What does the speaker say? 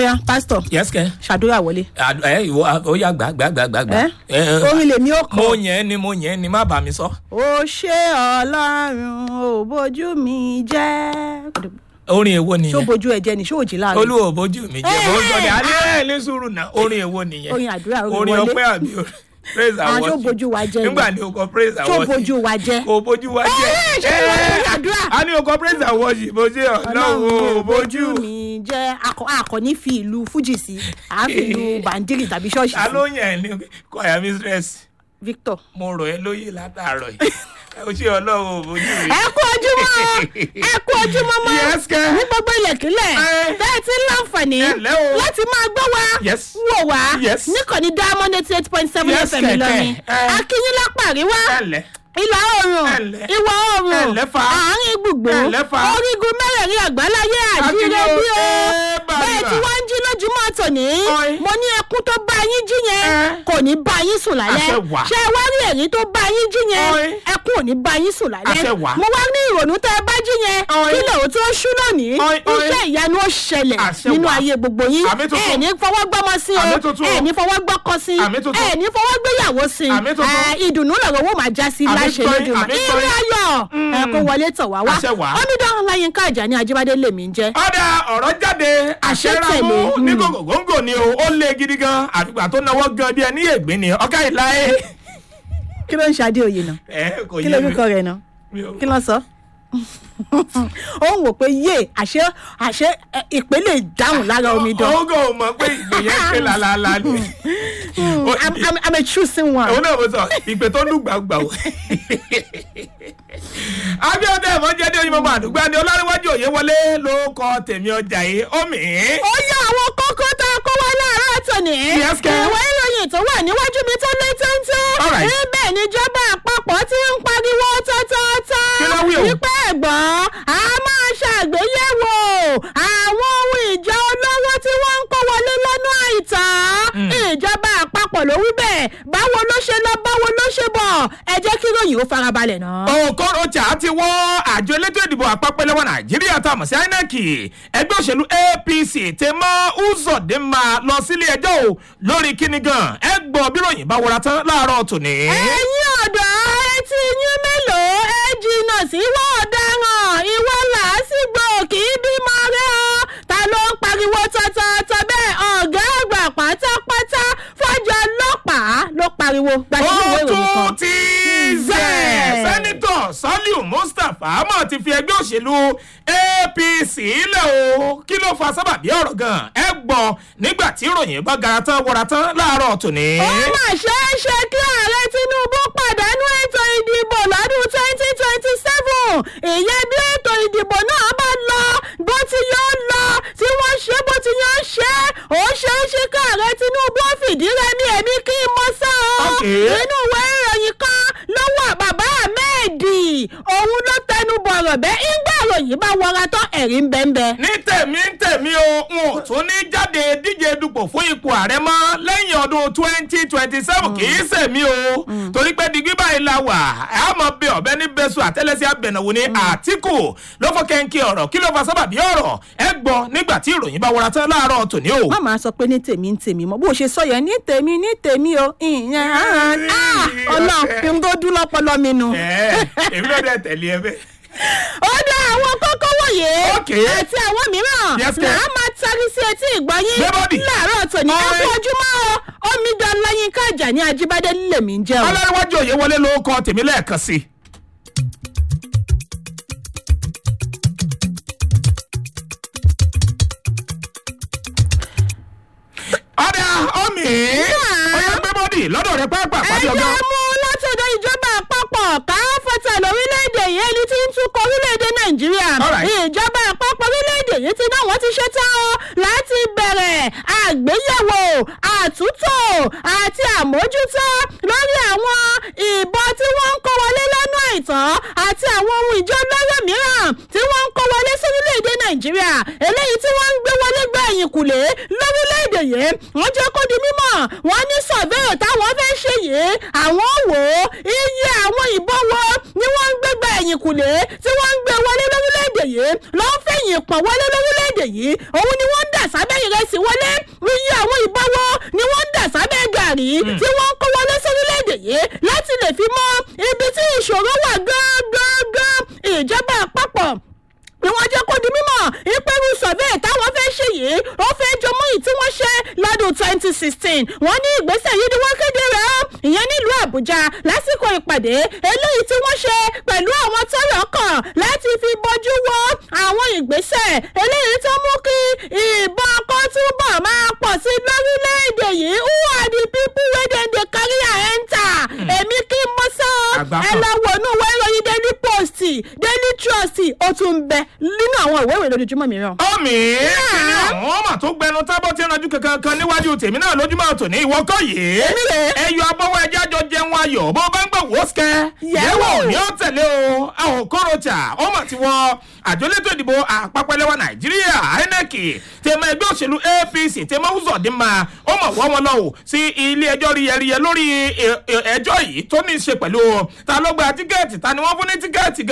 ọ̀ya pásítọ̀ yes kẹ. ṣàdúrà wọlé. Àd- ẹ ìwọ ó yà gbà gbà gbà gbà gbà. ẹ Ẹ, ẹ, orin lèmi ó mo kọ. yẹn ni mo yẹn ni má bà mí sọ. ó ṣe ọlọ́run ò bójú mi jẹ́. orin èwo ṣó nìyẹn. bójú ẹ jẹ ni ṣó òjì láàrin. olúwo bójú mi jẹ bó sọdẹ alẹ́ ní sùúrù náà orin èwo nìyẹn. Orin àdúrà, orin orin wọlé. ọpẹ́ àbí orin praise and Ah, ṣó worship. bójú wa jẹ́ ni? nígbà ni o kọ praise and ṣó worship. bójú wa jẹ́. kò bójú wa jẹ. Ẹ, ṣé orin àdúrà? a ní o kọ praise and worship bó ṣe ọlọ́run ò bójú. mi jẹ́ akọ akọni fi ìlú fújì sí à ń fi ìlú bàǹdírì tàbí ṣọ́ọ̀ṣì ta sí ló yẹn ní choir mistress Victor. mo rò ẹ́ lóye látàárọ̀ yìí o ṣe ọlọ́run ò bójú mi. ẹ kú ojúmọ́ ẹ kú ojúmọ́ mọ́ Yes, kẹ́. ní gbogbo ilẹ̀kílẹ̀ Ẹ. bẹ́ẹ̀ tí ń láǹfààní Ẹ ǹlẹ́ o. láti máa gbọ́ wa Yes. wò wá Yes. níkànnì diamond eighty eight point seven Yes, fm kẹ̀kẹ́. Ìlọrin Ẹ. akínyín lápá àríwá ẹ̀lẹ́ ìlà oòrùn Ẹ ǹlẹ́. ìwọ̀ Ẹ oòrùn ǹlẹ́ fa. àárín gbùngbùn Ẹ ǹlẹ́ fa. orígun mẹ́rẹ̀ẹ̀rin àgbáláyé àjíire Akínyìn o. bí o Ẹ bàbá. bẹ́ẹ̀ tí wọ́n ń jí lójúmọ́ tòní Ọ̀ì. mo ní ẹkún tó bá yín jí yẹn Ẹ. kò ní bá yín sùn lálẹ́ Àṣẹ wà. ṣé ẹ wá rí èyí tó bá yín jí yẹn Ọ̀ì. ẹkún ò ní bá yín sùn lálẹ́ Àṣẹ wà. mo wá ní ìrònú tẹ́ ẹ bá jí yẹn Ọ̀ì. kí lòun tó ṣú lónìí Ọ̀ì, ọ̀ì. iṣẹ́ ìyanu ó ṣẹlẹ̀ Àṣẹ nínú wà. ayé gbogbo yín Àmì tuntun. ẹ̀ ní fọwọ́ gbọ́mọ sí o Àmì tuntun. ẹ̀ ní fọwọ́ gbọ́kọ sí Àmì tuntun. ẹ̀ ní fọwọ́ gbéyàwó sí Àmì tuntun. ẹ̀ ìdùnnú lọ̀rọ̀ owó máa já sí Àmì láṣẹ tọ́yìn, lójúmọ́ àmì ìrìn tọ́yìn. ayọ̀ ẹ̀ kó wọlé tọ̀ wá wá Àṣẹ wà. omidan ọláyínká àjàní ajíbádé lèmi ń jẹ́ ọ̀dà ọ̀rọ̀ jáde Àṣẹ àṣẹramú tẹ̀lé, ní mm. gògóńgò ni o ó lé gidi gan àfìgbà tó náwó gan bí ẹni ègbé ni ọ̀gá ìlà ẹ̀. kí ló ń ṣe adé òye náà ẹ kò kí yé ló mi orúkọ rẹ̀ náà Mi ò- kí ló sọ ó ń wò pé yé àṣẹ àṣẹ ẹ, ìpè lè dáhùn lára omidan òun kò mọ̀ pé ìgbè yẹn ké lálálá ni. Ó- I'm, I'm, I'm a choosing one. òun náà mo sọ ìpè tó lù gbàgbà o. abiodun ẹ̀fọ́ jẹ́ ní onímọ̀ àdúgbò ni ọlárẹ̀wájú òye wọlé ló kọ tèmi ọjà yìí omi. ó yẹ àwọn kókó tá a kó wá láàárọ̀ tòní. Yes, kẹ́. ìwé ìròyìn tó wà níwájú mi tó lé téńté. All right. níbẹ̀ níjọba àpapọ̀ ti ń pariwo tọ́tọ́tọ́. Kí ló wí o? wípé ẹ̀gbọ́n a máa ṣàgbéyẹ̀wò àwọn ohun ìjà olówó tí wọ́n ń kó wọlé lọ́nà àìtọ́. ìjọba àpapọ̀ ló wí bẹ́ẹ̀ báwo ló ṣe lọ báwo ló ṣe bọ̀ ẹ jẹ́ kí ròyìn ó farabalẹ̀ náà. Okorocha ti wọ́ àjọ elétò ìdìbò àpapọ̀ ẹlẹ́wọ̀n Nàìjíríà tá a mọ̀ sí INEC ẹgbẹ́ òṣèlú APC ti mọ Uzodinma lọ sílé ẹjọ́ o lórí kíni gan ẹ gbọ́ bí ròyìn bá wọra tán láàárọ̀ tòní. ẹ̀yin ọ̀dọ́ etí yín mélòó ẹ jìnnà sí ìwọ ọ̀daràn ìwọ làásìgbò kì í bímọ rẹ o ta ló ń pariwo tọ́tọ́tọ́ bẹ́ẹ̀ ọ̀gá àgbà pátápátá fọ́jà ọlọ́pàá ló pariwo gbàdúrà ìwé ó ìròyìn kan. tún ti zẹ̀ sẹ́nitọ̀ Saliu Mustapha mọ̀ ti fi ẹgbẹ́ òṣèlú APC lẹ̀ o kí ló fa sábàbí ọ̀rọ̀ gan ẹ gbọ́ nígbà tí ìròyìn bá gara tán wọra tán láàárọ̀ tòní. ó mà ṣeé ṣe kí ààrẹ tinubu pàdánù ètò ìdìbò lọ́dún twenty twenty seven ìyẹn bí ètò ìdìbò náà bá lọ bó ti yóò lọ tí wọ́n ṣe bó ti yóò ṣe ó ṣeé ṣe kí ààrẹ tinubu ó fìdí rẹmi èmi kí n mọ sá o Okay. nínú ìwé ìròyìn kan lọ́wọ́ bàbá ahmed òun ló tẹnu bọ̀rọ̀ bẹ́ẹ̀ ńgbà ìròyìn bá wọra tán ẹ̀rí ń bẹ́ẹ̀ bẹ́ẹ̀. ní tèmi ń tèmi o n ò tún ní jáde díje dupò fún ipò ààrẹ mọ́ lẹ́yìn ọdún twenty twenty seven kì í sèmi o torí pé digbí báyìí la wà á mọ bí ọ̀bẹ ní bẹ́sù àtẹ́lẹsẹ̀ abẹ̀nàwò ní àtìkù ló fọ́ kẹ́ńkì ọ̀rọ̀ kí ló fa sábàbí ọ̀rọ̀ ẹ gbọ́ nígbà tí ìròyìn bá wọra tán láàárọ̀ tòní o. má máa sọ pé ní tèmi ní tèmi mọ bó o ṣe sọ yẹn ní tèmi ní tèmi o ìyẹn ah, ọlọ́run n tó dún lọ́pọlọ mi nu. ẹ èmi náà dẹ̀ tẹ̀lé ẹ bẹ́ẹ̀. ó dá àwọn kókó wọ̀nyí Okay. àti àwọn mìíràn Yes, là ma'am. á máa tarí sí etí ìgbọ́yín Gbẹ́bọ́dì. láàárọ̀ tòní Ọ̀rẹ́. ẹkú ojúmọ́ o omidan láyínká àjàní ajíbádé lèmi ń jẹ́ o. ọlọ́runwájú òye wọlé ló kọ tèmi lẹ́ẹ̀kan sí i. ọ̀dà omi ọ̀yà gbé bọ́dì lọ́dọ̀ rẹ pápá pàdé ẹjẹ́ ọgá. mú látọ̀dọ̀ ìjọba àpapọ̀ káfọ́tà lórílẹ̀‐èdè yìí ẹni tí ń tukọ̀ orílẹ̀‐èdè nàìjíríà Alright. ìjọba àpapọ̀ orílẹ̀‐èdè yìí ti náà wọ́n ti ṣe tán o láti bẹ̀rẹ̀ àgbéyẹ̀wò àtúntò àti àmójútó lórí àwọn ìbọn tí wọ́n ń kó wọlé lọ́nà àìtọ́ àti àwọn ohun ìjọ olóró mìíràn tí wọ́n ń kó wọlé sórílẹ̀‐èdè nàìjíríà eléyìí tí wọ́n ń gbé wọlé gbá ẹ̀yìn kùlé lórílẹ̀‐èdè yìí wọ́n jẹ́ kó di mímọ̀ wọ́n ní sọ̀bẹ́ẹ̀ táwọn fẹ́ ṣe yìí àwọn wò ó iye àwọn ìbọn wo ni wọ́n ń gbégbá ẹ̀yìn kùlé tí wọ́n ń gbé wọlé lórílẹ̀‐èdè yìí ló ń fẹ̀yìn pọ̀ wọlé lórílẹ̀‐èdè yìí òun ni wọ́n ń dà sábẹ́ ìrẹsì wọlé iye àwọn ìbọwọ́ ni wọ́n ń dà sábẹ́ gàrí tí wọ́n ń kó wọlé sórílẹ̀‐èdè yìí láti lè fi mọ ibi tí ìṣòro wà gángan ìjọba àpapọ̀ ni wọ́n jẹ́ kó di mímọ̀ ìpẹ́rù survey táwọn fẹ́ ṣe yìí ó fẹ́ jọmọ́ yìí tí wọ́n ṣe lọ́dún twenty sixteen wọ́n ní ìgbésẹ̀ yìí ni wọ́n kéde rẹ̀ ọ́ ìyẹn nílùú àbújá lásìkò ìpàdé eléyìí tí wọ́n ṣe pẹ̀lú àwọn tọ́rọ̀ kàn láti fi bójú wo àwọn ìgbésẹ̀ eléyìí tó mú kí ìbọn kan túbọ̀ máa pọ̀ sí lórílẹ̀‐èdè yìí who are the people wey dem dey carry am enter èmi kí n mọ sọ ẹ lọ wọnú ìwé ìròyìn daily post daily trust ó tún bẹ nínú àwọn ìwé ìròyìn lójoojúmọ́ mìíràn. ọmọ ìkíni àwọn ọmọ tó gbẹnu tábọ̀ tí ìrànjú kankan kan níwájú tèmi náà lójúmọ́ tòní ìwọ́kọ̀ yìí Èmi rè é. ẹyọ abọ́wọ́ ẹjẹ́ àjọ jẹun ayọ̀ bó bá ń gbọ̀ wò ó sikẹ́ Yẹ̀wò. yẹ̀wò ni ó tẹ̀lé o àwọn kọ́rọ̀tà ọmọ tí wọ́n àjọlétò ìdìbò àpapọ̀ ẹlẹ́wà nàìjíríà inec tèmọ ẹgbẹ́ òṣèlú apc tèmọ uzọ̀dínmà ọmọ wọ́n wọn lọ o sí ilé ẹjọ́ ríyẹríyẹ lórí ẹ- ẹ- ẹjọ́ yìí tó ní í ṣe pẹ̀lú ta ló gba tíkẹ́ẹ̀tì ta ni wọ́n fún ní tíkẹ́ẹ̀tì